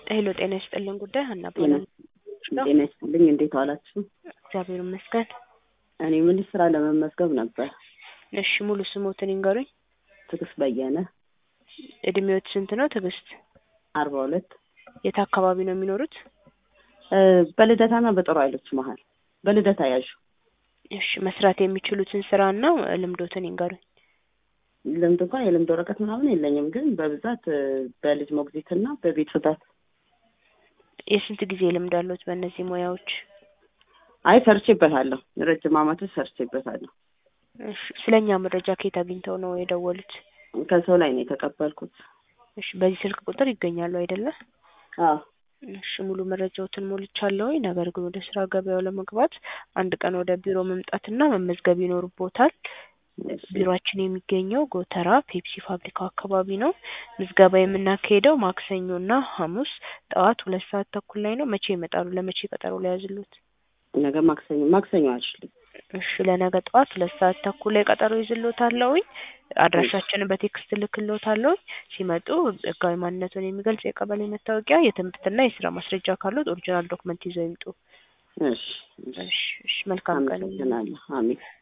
ሄሎ ጤና ይስጥልን ጉዳይ ሀና ጤና እባላለሁ። ጤና ይስጥልኝ። እንዴት ዋላችሁ? እግዚአብሔር ይመስገን። እኔ ምን ስራ ለመመዝገብ ነበር። እሺ ሙሉ ስሞትን ይንገሩኝ። ትዕግስት በየነ እድሜዎት ስንት ነው ትዕግስት? አርባ ሁለት የት አካባቢ ነው የሚኖሩት? እ በልደታና በጦር ኃይሎች መሀል በልደታ ያዡ እሺ መስራት የሚችሉትን ስራና ልምዶትን ይንገሩኝ። ልምድ እንኳን የልምድ ወረቀት ምናምን የለኝም፣ ግን በብዛት እ በልጅ ሞግዚትና በቤት ጽዳት። የስንት ጊዜ ልምድ አለዎት በእነዚህ ሙያዎች? አይ ሰርቼበታለሁ፣ ረጅም አመቶች ሰርቼበታለሁ። እሺ ስለኛ መረጃ ከየት አግኝተው ነው የደወሉት? ከሰው ላይ ነው የተቀበልኩት። እሺ በዚህ ስልክ ቁጥር ይገኛሉ አይደለ? አዎ እሺ ሙሉ መረጃዎትን ሞልቻለሁ። ነገር ግን ወደ ስራ ገበያው ለመግባት አንድ ቀን ወደ ቢሮ መምጣትና መመዝገብ ይኖርቦታል። ቢሮአችን የሚገኘው ጎተራ ፔፕሲ ፋብሪካው አካባቢ ነው። ምዝገባ የምናካሄደው ማክሰኞና ሐሙስ ጠዋት ሁለት ሰዓት ተኩል ላይ ነው። መቼ ይመጣሉ? ለመቼ ቀጠሮ ሊያዝሉት? ነገ ማክሰኞ ማክሰኞ አልችልም። እሺ ለነገ ጠዋት ሁለት ሰዓት ተኩል ላይ ቀጠሮ ይዝሎታለሁኝ። አድራሻችንን በቴክስት ልክሎታለሁኝ። ሲመጡ ህጋዊ ማንነቱን የሚገልጽ የቀበሌ መታወቂያ፣ የትምህርትና የስራ ማስረጃ ካሉት ኦሪጂናል ዶክመንት ይዘው ይምጡ። እሺ እሺ እሺ መልካም ቀን። አመሰግናለሁ። አሜን